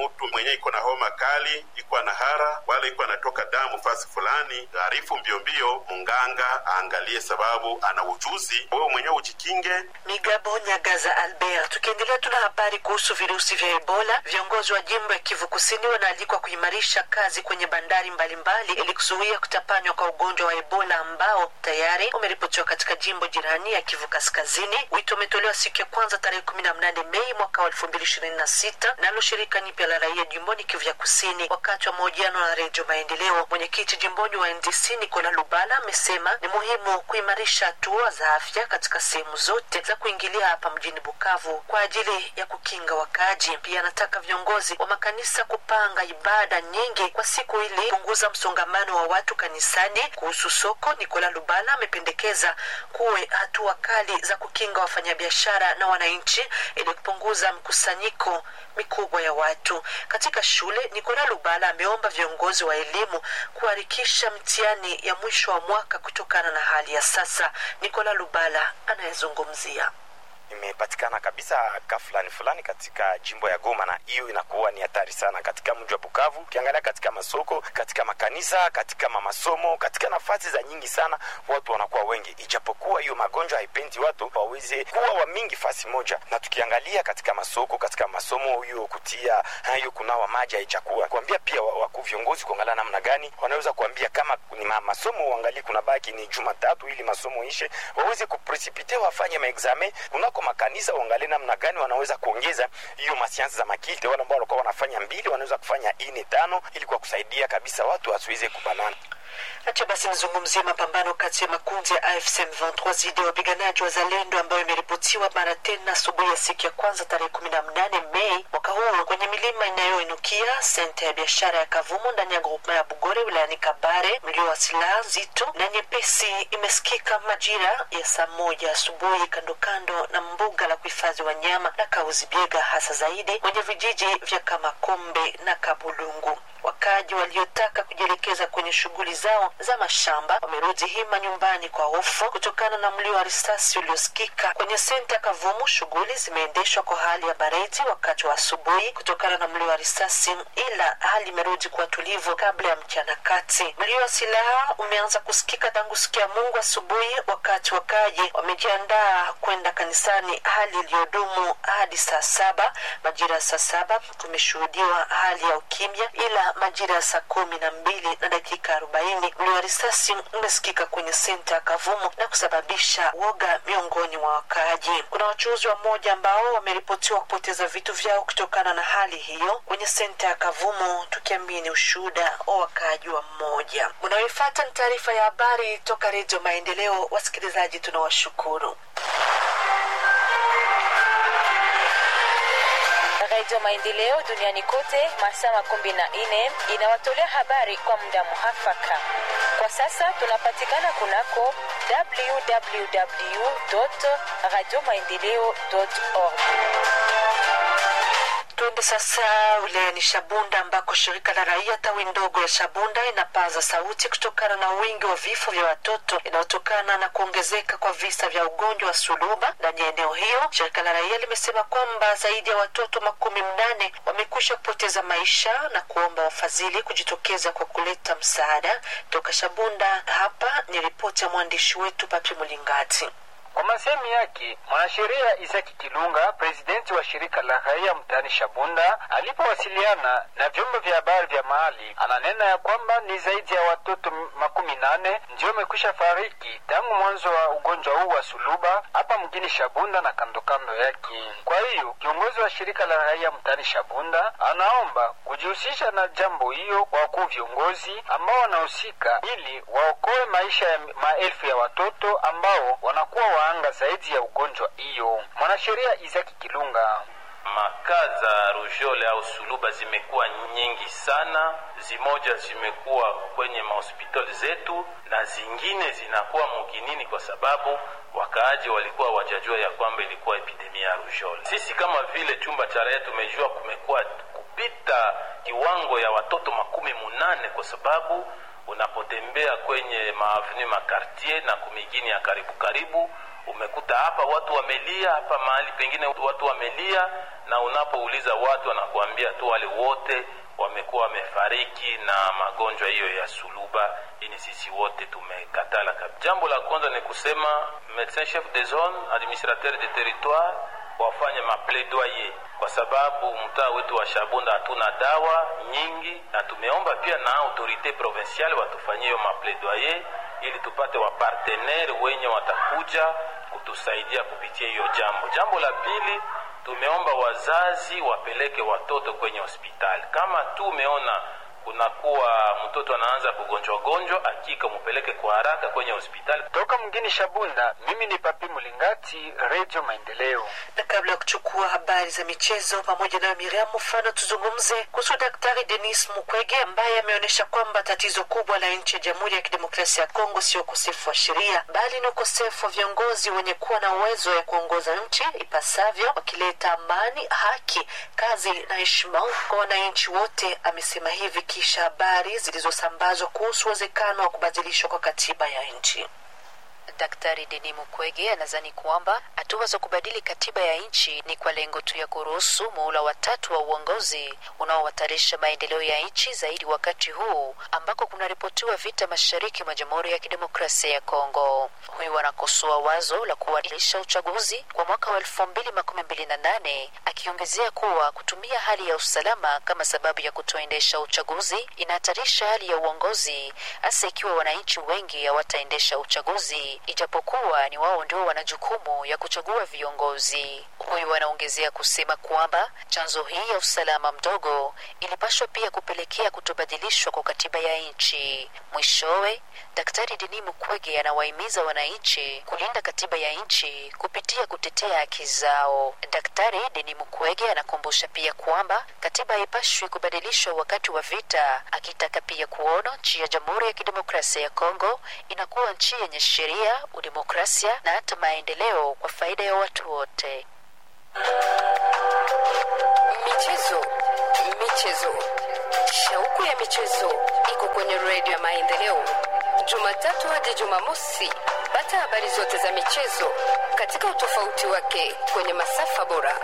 mtu mwenye iko na homa kali, iko na hara wala iko anatoka damu fasi fulani, arifu mbio mbio munganga aangalie, sababu ana ujuzi. Wewe mwenyewe ujikinge. Migabo Nyagaza Albert. Tukiendelea, tuna habari kuhusu virusi vya Ebola. Viongozi wa jimbo ya Kivu Kusini wanaalikwa kuimarisha kazi kwenye bandari mbalimbali ili kuzuia kutapanywa kwa ugonjwa wa Ebola ambao tayari umeripotiwa katika jimbo jirani ya Kivu Kaskazini. Wito umetolewa siku ya kwanza tarehe kumi na mnane Mei mwaka wa elfu mbili ishirini na sita nalo shirika nyipya la raia jimboni Kivu ya Kusini. Wakati wa mahojiano na Redio Maendeleo, mwenyekiti jimboni wa NDC Nikola Lubala amesema ni muhimu kuimarisha hatua za afya katika sehemu zote za kuingilia hapa mjini Bukavu kwa ajili ya kukinga wakaaji. Pia anataka viongozi wa makanisa kupanga ibada nyingi kwa siku ili kupunguza msongamano wa watu kanisani. Kuhusu soko, Nikola Lubala amependekeza kuwe hatua kali za kukinga wafanyabiashara na wananchi ili kupunguza mkusanyiko mikubwa ya watu katika shule. Nikola Lubala ameomba viongozi wa elimu kuharakisha mtihani ya mwisho wa mwaka kutokana na hali ya sasa. Nikola Lubala anayezungumzia imepatikana kabisa ka fulani fulani katika jimbo ya Goma, na hiyo inakuwa ni hatari sana katika mji wa Bukavu. Ukiangalia katika masoko, katika makanisa, katika mamasomo, katika nafasi za nyingi sana, watu wanakuwa wengi, ijapokuwa hiyo magonjwa haipendi watu waweze kuwa wa mingi fasi moja. Na tukiangalia katika masoko, katika masomo, hiyo kutia hiyo kunawa maji haichakuwa kuambia pia wakuu viongozi kuangalia namna gani wanaweza kuambia kama ni masomo uangalie kuna baki ni Jumatatu ili masomo ishe, waweze kupresipite wafanye maexame kuna kwa makanisa uangalie namna gani wanaweza kuongeza hiyo masiansi za makili. Wale ambao walikuwa wanafanya mbili wanaweza kufanya ine tano, ili kwa kusaidia kabisa watu wasiweze kubanana. Acha basi nizungumzie mapambano kati ya makundi ya AFC M23 dhidi ya wapiganaji wa Zalendo ambayo imeripotiwa mara tena asubuhi ya siku ya kwanza tarehe kumi na mnane Mei mwaka huu kwenye milima inayoinukia senta ya biashara ya Kavumu ndani ya grupma ya Bugore wilayani Kabare. Mlio wa silaha nzito na nyepesi imesikika majira ya saa moja asubuhi kando kando na mbuga la kuhifadhi wanyama la Kauzibiega, hasa zaidi kwenye vijiji vya Kamakombe na Kabulungu. Wakaji waliotaka kujielekeza kwenye shughuli zao za mashamba wamerudi hima nyumbani kwa hofu kutokana na mlio wa risasi uliosikika kwenye senta Kavumu. Shughuli zimeendeshwa kwa hali ya baridi wakati wa asubuhi kutokana na mlio wa risasi, ila hali imerudi kuwa tulivu kabla ya mchana kati. Mlio wa silaha umeanza kusikika tangu siku ya Mungu asubuhi, wakati wakaji wamejiandaa kwenda kanisani, hali iliyodumu hadi saa saba. Majira ya saa saba kumeshuhudiwa hali ya ukimya, ila majira ya saa kumi na mbili na dakika arobaini mlio wa risasi umesikika kwenye senta ya Kavumu na kusababisha woga miongoni mwa wakaaji. Kuna wachuuzi wa moja ambao wameripotiwa kupoteza vitu vyao kutokana na hali hiyo kwenye senta ya Kavumu, tukiamini ushuhuda wa wakaaji wa mmoja. Unaoifuata ni taarifa ya habari toka Redio Maendeleo. Wasikilizaji, tunawashukuru. Redio Maendeleo duniani kote masaa makumi na nne inawatolea habari kwa muda muhafaka. Kwa sasa tunapatikana kunako www radio maendeleo org. Tuende sasa wilayani Shabunda ambako shirika la raia tawi ndogo ya Shabunda inapaza sauti kutokana na wingi wa vifo vya watoto inayotokana na kuongezeka kwa visa vya ugonjwa wa suluba ndani ya eneo hiyo. Shirika la raia limesema kwamba zaidi ya watoto makumi mnane wamekwisha kupoteza maisha na kuomba wafadhili kujitokeza kwa kuleta msaada. Toka Shabunda, hapa ni ripoti ya mwandishi wetu Papi Mulingati. Kwa masemi yake mwanasheria Isaki Kilunga, presidenti wa shirika la raia mtaani Shabunda, alipowasiliana na vyombo vya habari vya mahali, ananena ya kwamba ni zaidi ya watoto makumi nane ndio wamekwisha fariki tangu mwanzo wa ugonjwa huu wa suluba hapa mjini Shabunda na kando kando yake. Kwa hiyo kiongozi wa shirika la raia mtaani Shabunda anaomba kujihusisha na jambo hiyo kwa wakuu viongozi ambao wanahusika ili waokoe maisha ya maelfu ya watoto ambao wanakuwa waanga zaidi ya ugonjwa hiyo. Mwanasheria Isaki Kilunga Makaa za rujole au suluba zimekuwa nyingi sana, zimoja zimekuwa kwenye mahospitali zetu na zingine zinakuwa muginini, kwa sababu wakaaji walikuwa wajajua ya kwamba ilikuwa epidemia ya rujole. Sisi kama vile chumba cha raia tumejua kumekuwa kupita kiwango ya watoto makumi munane kwa sababu unapotembea kwenye maavenu makartier na kumigini ya karibu karibu umekuta hapa watu wamelia, hapa mahali pengine watu wamelia, na unapouliza watu wanakuambia tu wale wote wamekuwa wamefariki na magonjwa hiyo ya suluba. Ini sisi wote tumekatala kabisa. Jambo la kwanza ni kusema medecin chef de zone administrateur de territoire wafanye mapledoyer kwa sababu mtaa wetu wa Shabunda hatuna dawa nyingi, na tumeomba pia na autorite provinciale watufanyie hiyo mapledoyer ili tupate wapartenere wenye watakuja kutusaidia kupitia hiyo jambo. Jambo la pili, tumeomba wazazi wapeleke watoto kwenye hospitali. Kama tu umeona kunakuwa mtoto anaanza kugonjwa gonjwa, hakika mupeleke kwa haraka kwenye hospitali. Toka mgini Shabunda, mimi ni Papi Mulingati, Radio Maendeleo. na kabla ya kuchukua habari za michezo pamoja na Miriam Mfano, tuzungumze kuhusu Daktari Denis Mukwege ambaye ameonyesha kwamba tatizo kubwa la nchi ya Jamhuri ya Kidemokrasia ya Kongo sio ukosefu wa sheria, bali ni ukosefu wa viongozi wenye kuwa na uwezo ya kuongoza nchi ipasavyo, wakileta amani, haki, kazi na heshima kwa wananchi wote. Amesema hivi kisha habari zilizosambazwa kuhusu uwezekano wa kubadilishwa kwa katiba ya nchi. Daktari Denis Mukwege anadhani kwamba hatua za kubadili katiba ya nchi ni kwa lengo tu ya kuruhusu muhula watatu wa uongozi unaohatarisha maendeleo ya nchi zaidi wakati huu ambako kunaripotiwa vita mashariki mwa Jamhuri ya Kidemokrasia ya Kongo. Huyu anakosoa wazo la kuadilisha uchaguzi kwa mwaka wa elfu mbili makumi mbili na nane akiongezea kuwa kutumia hali ya usalama kama sababu ya kutoendesha uchaguzi inahatarisha hali ya uongozi, hasa ikiwa wananchi wengi hawataendesha uchaguzi ijapokuwa ni wao ndio wana jukumu ya kuchagua viongozi. Huyu anaongezea kusema kwamba chanzo hii ya usalama mdogo ilipashwa pia kupelekea kutobadilishwa kwa katiba ya nchi. Mwishowe, Daktari Denis Mukwege anawahimiza wananchi kulinda katiba ya nchi kupitia kutetea haki zao. Daktari Denis Mukwege anakumbusha pia kwamba katiba haipashwi kubadilishwa wakati wa vita, akitaka pia kuona nchi ya Jamhuri ya Kidemokrasia ya Kongo inakuwa nchi yenye sheria, udemokrasia na hata maendeleo kwa faida ya watu wote. Michezo, michezo, shauku ya michezo iko kwenye redio ya Maendeleo, Jumatatu hadi Jumamosi. Pata habari zote za michezo katika utofauti wake kwenye masafa bora.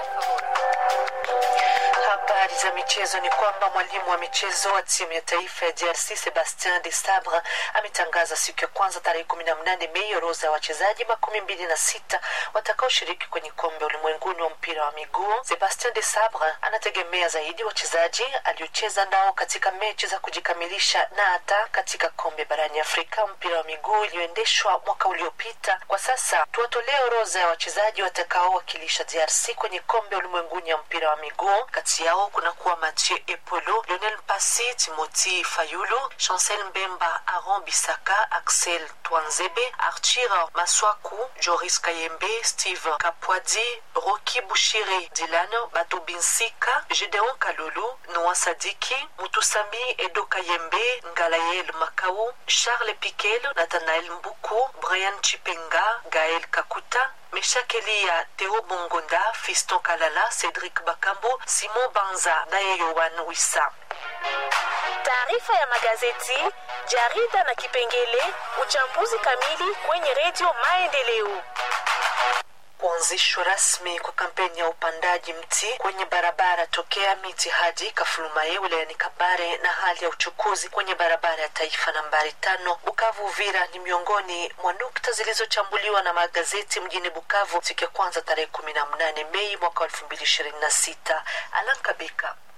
Habari za michezo ni kwamba mwalimu wa michezo wa timu ya taifa ya DRC Sebastien de Sabre ametangaza siku ya kwanza tarehe kumi na mnane Mei orodha ya wachezaji makumi mbili na sita watakaoshiriki kwenye kombe ulimwenguni wa mpira wa miguu. Sebastien de Sabre anategemea zaidi wachezaji aliocheza nao katika mechi za kujikamilisha na hata katika kombe barani Afrika mpira wa miguu iliyoendeshwa mwaka uliopita. Kwa sasa tuwatolee orodha ya wachezaji watakaowakilisha DRC kwenye kombe ulimwenguni ya mpira wa miguu. Kati yao kunakuwa Mathieu Epolo, Lionel Mpasi, Timothy Fayulu, Chancel Mbemba, Aaron Bisaka, Axel Twanzebe, Arthur Maswaku, Joris Kayembe, Steve Kapwadi, Roki Bushire, Dylan Batubinsika, Gedeon Kalulu, Noah Sadiki, Mutusami Edo Kayembe, Ngalayel Makau, Charles Piquel, Nathanael Mbuku, Brian Chipenga, Gaël Kakuta, Meshak Elia, Theo Bongonda, Fiston Kalala, Cedric Bakambo, Simon Banza naye Yohan Wissa. Taarifa ya magazeti, jarida na kipengele uchambuzi kamili kwenye redio Maendeleo. Kuanzishwa rasmi kwa kampeni ya upandaji mti kwenye barabara tokea miti hadi Kafulumaye wilayani Kabare na hali ya uchukuzi kwenye barabara ya taifa nambari tano Bukavu Uvira ni miongoni mwa nukta zilizochambuliwa na magazeti mjini Bukavu siku ya kwanza tarehe kumi na mnane Mei mwaka elfu mbili ishirini na sita. Alan Kabika